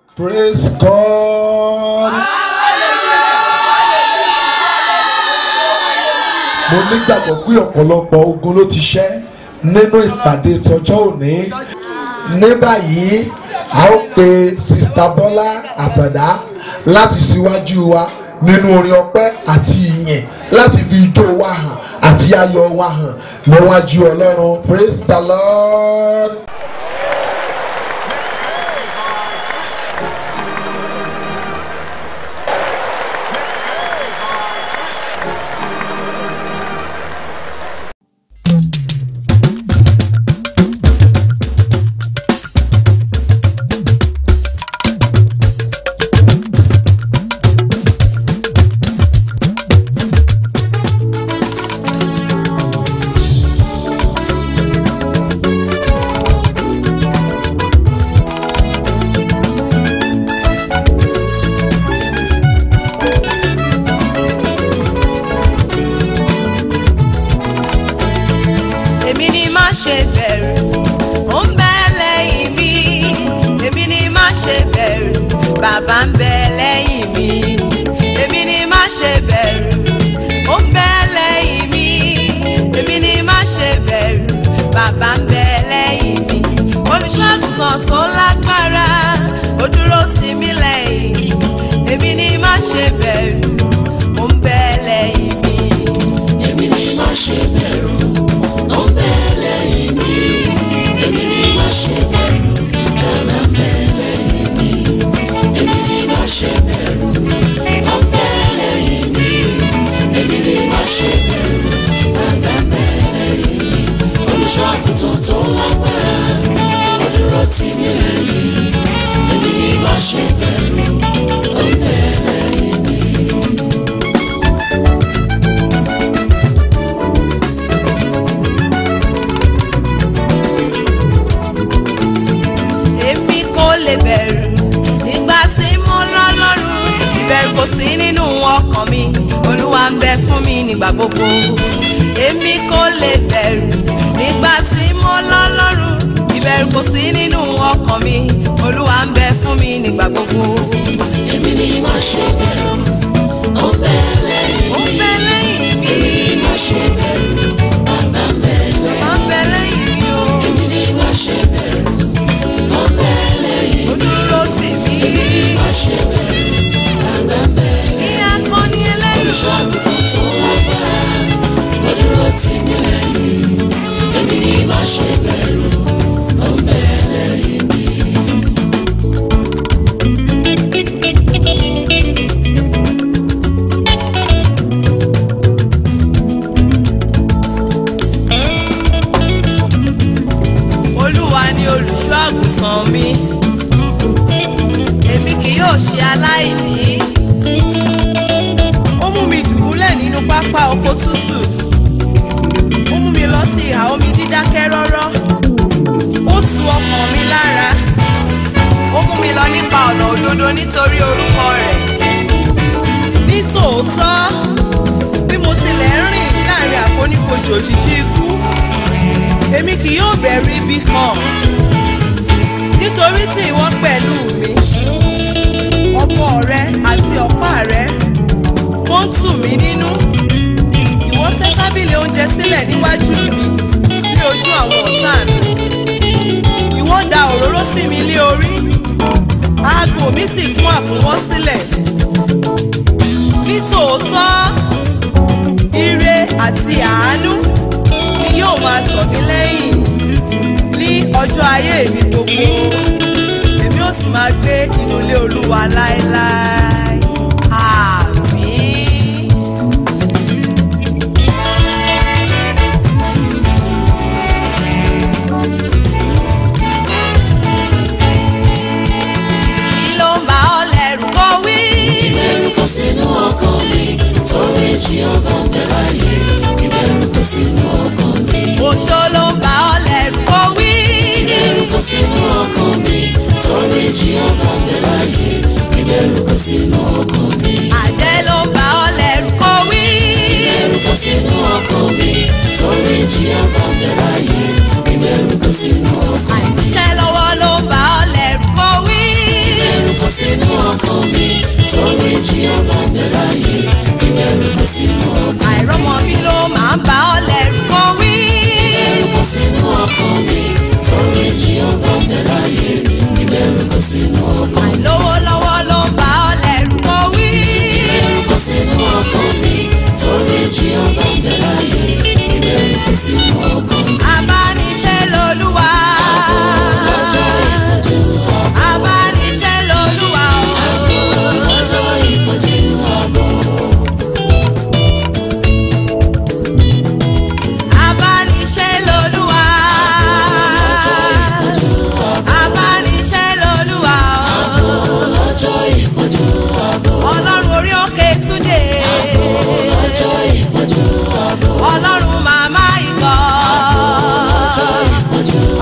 Praise God. Mo nígbàgbọ́ pé ọ̀pọ̀lọpọ̀ ogun ló ti ṣẹ́ nínú ìpàdé tọjọ́ òní. Ní báyìí, a ó pe Sista Bọ́lá Àtàdá láti síwájú wa nínú orin ọpẹ́ àti ìyìn láti fi ijó wa hàn àti ayọ̀ wa hàn níwájú Ọlọ́run. Praise the Lord. èmi ni má ṣe bẹ̀rù ó ń bẹ lẹ́yìn mi èmi ni má ṣe bẹ̀rù bàbá ń bẹ lẹ́yìn mi èmi ni má ṣe bẹ̀rù ó ń bẹ lẹ́yìn mi èmi ni má ṣe bẹ̀rù bàbá ń bẹ lẹ́yìn mi olùṣọ́àgùtàn tó lágbára ó dúró tì mí lẹ́yìn èmi ni má ṣe bẹ̀rù ó ń bẹ lẹ́yìn mi. èmi ni má ṣe bẹ̀rù ó ń bẹ lẹ́yìn mi èmi ni má ṣe bẹ̀rù bàbá ń bẹ lẹ́yìn mi èmi ni má ṣe bẹ̀rù ó ń bẹ lẹ́yìn mi èmi ni má ṣe bẹ̀rù bàbá ń bẹ lẹ́yìn mi olùṣọ́ àgùntàn tó lágbára ó dúró tì mí lẹ́yìn èmi ni má ṣe bẹ̀rù ó ń bẹ lẹ́yìn mi. èmi kò lè bẹ̀rù nígbà tí mo lọ́lọ́run ìbẹ̀rù kò sí nínú ọkàn mi olúwa ń bẹ fún mi nígbà gbogbo èmi kò lè bẹ̀rù nígbà tí mo lọ́lọ́run ìbẹ̀rù kò sí nínú ọkàn mi olúwa ń bẹ fún mi nígbà gbogbo èmi ni má ṣe bẹ̀rù ó ń bẹ lẹ́yìn ó ń bẹ lẹ́yìn mi èmi ni má ṣe bẹ̀rù bàbá ń bẹ ó ń lẹ́yìn bẹ lẹ́yìn mi o èmi ni má ṣe bẹ̀rù ó ń bẹ lẹ́yìn ó dúró tì mí èmi ni má ṣe bẹ̀rù bàbá ń bẹ lẹ́yìn ní akọni ẹlẹ́rù olùṣọ́ àgùntàn tó lágbára ó dúró tì mí lẹ́yìn èmi ni má ṣe bẹ̀rù ó ń bẹ lẹ́yìn mi. olúwa ni olùṣọ́ àgùntàn mi èmi kì yóò ṣe aláìní ó mú mi dùbúlẹ̀ nínú pápá oko tútù ó mú mi lọ sí ìhà omi dídákẹ́ rọ́rọ́ ó tu ọkàn mi lára ó mú mi lọ nípa ọ̀nà òdodo nítorí orúkọ rẹ̀ nítòótọ́ bí mo tilẹ̀ ń rìn láàrin àfonífojì òjijì ikú èmi kì yóò bẹ̀rù ibi kan nítorí tí ìwọ pẹ̀lú mi ọwọ́ rẹ àti ọ̀pá rẹ wọ́n ń tù mí nínú ìwọ tẹ́ tábìlì oúnjẹ sílẹ̀ níwájú mi ní ojú àwọn ọ̀tá mi ìwọ da òróró sí mi lé orí aago mi sì kún àkúnwọ́ sílẹ̀ nítòótọ́ ire àti àánú ni yóò máa tọ̀ mí lẹ́yìn ní ọjọ́ ayé mi gbogbo èmi ò sì máa gbé inú ilé olúwa láéláé àmín. kí ló ń bá ọ lẹ́rù kó wí. ìbẹ̀rù kò sínú ọkàn mi torí jíọ́bà ń bẹ láyé ìbẹ̀rù kò sínú ọkàn mi. Òṣó ló ń bá ọ lẹ́rù kó wí. ìbẹ̀rù kò sínú ọkàn mi torí jíọ́bà ń bẹ láyé ìbẹ̀rù kò sínú níwájú.